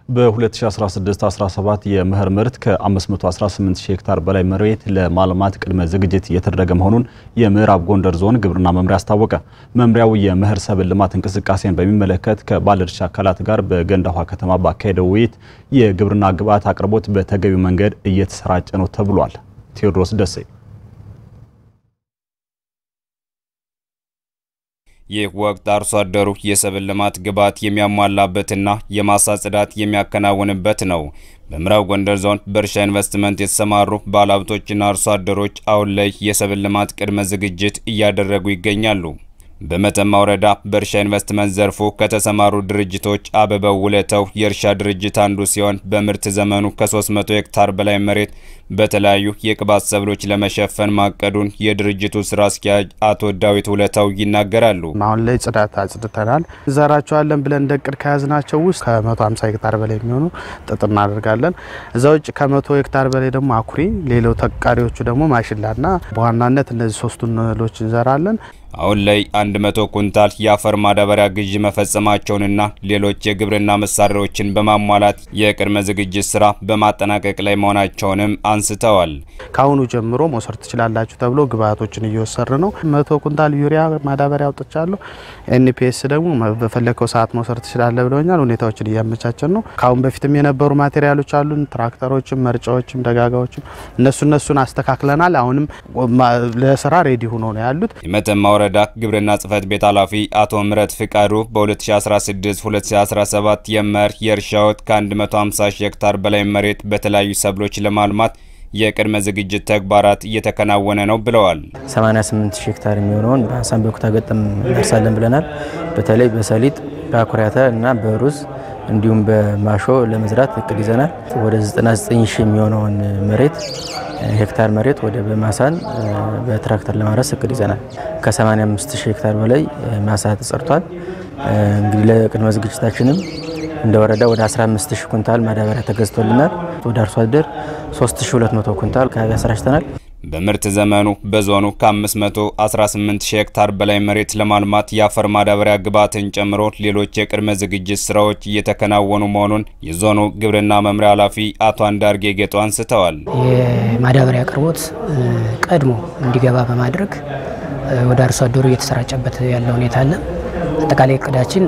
በ2016-17 የመኸር ምርት ከ518 ሺህ ሄክታር በላይ መሬት ለማልማት ቅድመ ዝግጅት እየተደረገ መሆኑን የምዕራብ ጎንደር ዞን ግብርና መምሪያ አስታወቀ። መምሪያው የመኸር ሰብል ልማት እንቅስቃሴን በሚመለከት ከባለድርሻ አካላት ጋር በገንዳ ውሃ ከተማ ባካሄደው ውይይት የግብርና ግብዓት አቅርቦት በተገቢው መንገድ እየተሰራጨ ነው ተብሏል። ቴዎድሮስ ደሴ ይህ ወቅት አርሶ አደሩ የሰብል ልማት ግብዓት የሚያሟላበትና የማሳ ጽዳት የሚያከናውንበት ነው። በምዕራብ ጎንደር ዞን በእርሻ ኢንቨስትመንት የተሰማሩ ባለሀብቶችና አርሶ አደሮች አሁን ላይ የሰብል ልማት ቅድመ ዝግጅት እያደረጉ ይገኛሉ። በመተማ ወረዳ በእርሻ ኢንቨስትመንት ዘርፉ ከተሰማሩ ድርጅቶች አበበው ውለተው የእርሻ ድርጅት አንዱ ሲሆን በምርት ዘመኑ ከ300 ሄክታር በላይ መሬት በተለያዩ የቅባት ሰብሎች ለመሸፈን ማቀዱን የድርጅቱ ስራ አስኪያጅ አቶ ዳዊት ውለታው ይናገራሉ። አሁን ላይ ጽዳት አጽድተናል። እንዘራቸዋለን ብለን እንደ እቅድ ከያዝናቸው ውስጥ ከ150 ሄክታር በላይ የሚሆኑ ጥጥ እናደርጋለን። እዛ ውጭ ከ100 ሄክታር በላይ ደግሞ አኩሪ፣ ሌላው ተቃሪዎቹ ደግሞ ማሽላና በዋናነት እነዚህ ሶስቱን እህሎች እንዘራለን። አሁን ላይ 100 ኩንታል የአፈር ማዳበሪያ ግዥ መፈጸማቸውንና ሌሎች የግብርና መሳሪያዎችን በማሟላት የቅድመ ዝግጅት ስራ በማጠናቀቅ ላይ መሆናቸውንም አንስተዋል። ከአሁኑ ጀምሮ መውሰድ ትችላላችሁ ተብሎ ግብአቶችን እየወሰር ነው። መቶ ኩንታል ዩሪያ ማዳበሪያ አውጥቻለሁ። ኤንፒኤስ ደግሞ በፈለከው ሰዓት መውሰድ ትችላለ ብለውኛል። ሁኔታዎችን እያመቻቸን ነው። ከአሁን በፊትም የነበሩ ማቴሪያሎች አሉን፣ ትራክተሮችም፣ መርጫዎችም፣ ደጋጋዎችም እነሱ እነሱን አስተካክለናል። አሁንም ለስራ ሬዲ ሆኖ ነው ያሉት። የመተማ ወረዳ ግብርና ጽሕፈት ቤት ኃላፊ አቶ ምረት ፍቃዱ በ2016-2017 የመኸር የእርሻ ወቅት ከ150 ሺህ ሄክታር በላይ መሬት በተለያዩ ሰብሎች ለማልማት የቅድመ ዝግጅት ተግባራት እየተከናወነ ነው ብለዋል። 88 ሺህ ሄክታር የሚሆነውን በሀሳን በኩታ ገጠም እንደርሳለን ብለናል። በተለይ በሰሊጥ በአኩሪ አተር እና በሩዝ እንዲሁም በማሾ ለመዝራት እቅድ ይዘናል። ወደ 99 ሺህ የሚሆነውን መሬት ሄክታር መሬት ወደ በማሳን በትራክተር ለማረስ እቅድ ይዘናል። ከ85 ሺህ ሄክታር በላይ ማሳ ተጸድቷል። እንግዲህ ለቅድመ ዝግጅታችንም እንደ ወረዳ ወደ 15 ሺህ ኩንታል ማዳበሪያ ተገዝቶልናል። ወደ አርሶ አደር 3200 ኩንታል አካባቢ አሰራጭተናል። በምርት ዘመኑ በዞኑ ከ518 ሺህ ሄክታር በላይ መሬት ለማልማት የአፈር ማዳበሪያ ግብዓትን ጨምሮ ሌሎች የቅድመ ዝግጅት ስራዎች እየተከናወኑ መሆኑን የዞኑ ግብርና መምሪያ ኃላፊ አቶ አንዳርጌ ጌጦ አንስተዋል። የማዳበሪያ አቅርቦት ቀድሞ እንዲገባ በማድረግ ወደ አርሶ አደሩ እየተሰራጨበት ያለ ሁኔታ አለ። አጠቃላይ እቅዳችን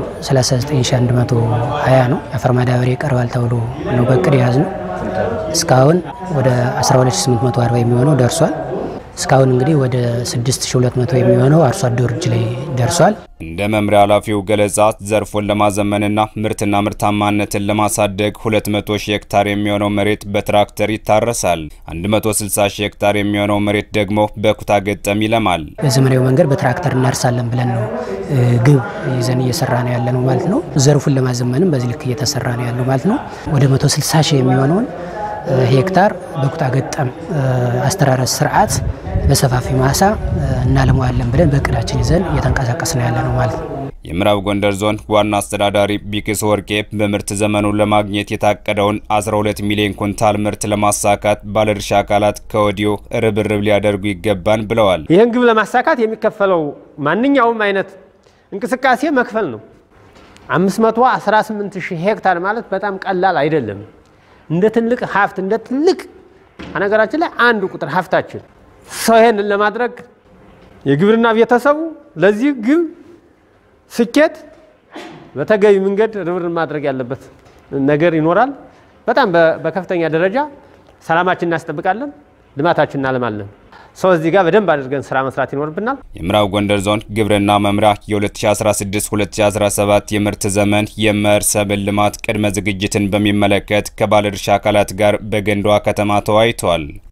39120 ነው። የአፈር ማዳበሪያ ይቀርባል ተብሎ ነው በእቅድ የያዝ ነው። እስካሁን ወደ 12840 የሚሆነው ደርሷል። እስካሁን እንግዲህ ወደ 6200 የሚሆነው አርሶ አደሩ እጅ ላይ ደርሷል። እንደ መምሪያ ኃላፊው ገለጻ ዘርፉን ለማዘመንና ምርትና ምርታማነትን ለማሳደግ 200 ሺህ ሄክታር የሚሆነው መሬት በትራክተር ይታረሳል። 160 ሺህ ሄክታር የሚሆነው መሬት ደግሞ በኩታ ገጠም ይለማል። በዘመናዊ መንገድ በትራክተር እናርሳለን ብለን ነው ግብ ይዘን እየሰራ ነው ያለ ነው ማለት ነው። ዘርፉን ለማዘመንም በዚህ ልክ እየተሰራ ነው ያለው ማለት ነው። ወደ 160 ሺህ የሚሆነውን ሄክታር በኩታ ገጠም አስተራረስ ስርዓት በሰፋፊ ማሳ እናለመዋለን ብለን በእቅዳችን ይዘን እየተንቀሳቀስ ነው ያለ ነው ማለት ነው። የምዕራብ ጎንደር ዞን ዋና አስተዳዳሪ ቢክስ ወርቄ በምርት ዘመኑ ለማግኘት የታቀደውን 12 ሚሊዮን ኩንታል ምርት ለማሳካት ባለድርሻ አካላት ከወዲሁ ርብርብ ሊያደርጉ ይገባን ብለዋል። ይህን ግብ ለማሳካት የሚከፈለው ማንኛውም አይነት እንቅስቃሴ መክፈል ነው። 518 ሺህ ሄክታር ማለት በጣም ቀላል አይደለም። እንደ ትልቅ ሀብት እንደ ትልቅ ነገራችን ላይ አንዱ ቁጥር ሀብታችን ሰው ይሄንን ለማድረግ የግብርና ቤተሰቡ ለዚህ ግብ ስኬት በተገቢ መንገድ ርብርብ ማድረግ ያለበት ነገር ይኖራል። በጣም በከፍተኛ ደረጃ ሰላማችን እናስጠብቃለን፣ ልማታችን እናለማለን። ሰው እዚህ ጋር በደንብ አድርገን ስራ መስራት ይኖርብናል። የምዕራብ ጎንደር ዞን ግብርና መምሪያ የ2016-2017 የምርት ዘመን የመኸር ሰብል ልማት ቅድመ ዝግጅትን በሚመለከት ከባለድርሻ አካላት ጋር በገንዳዋ ከተማ ተወያይተዋል።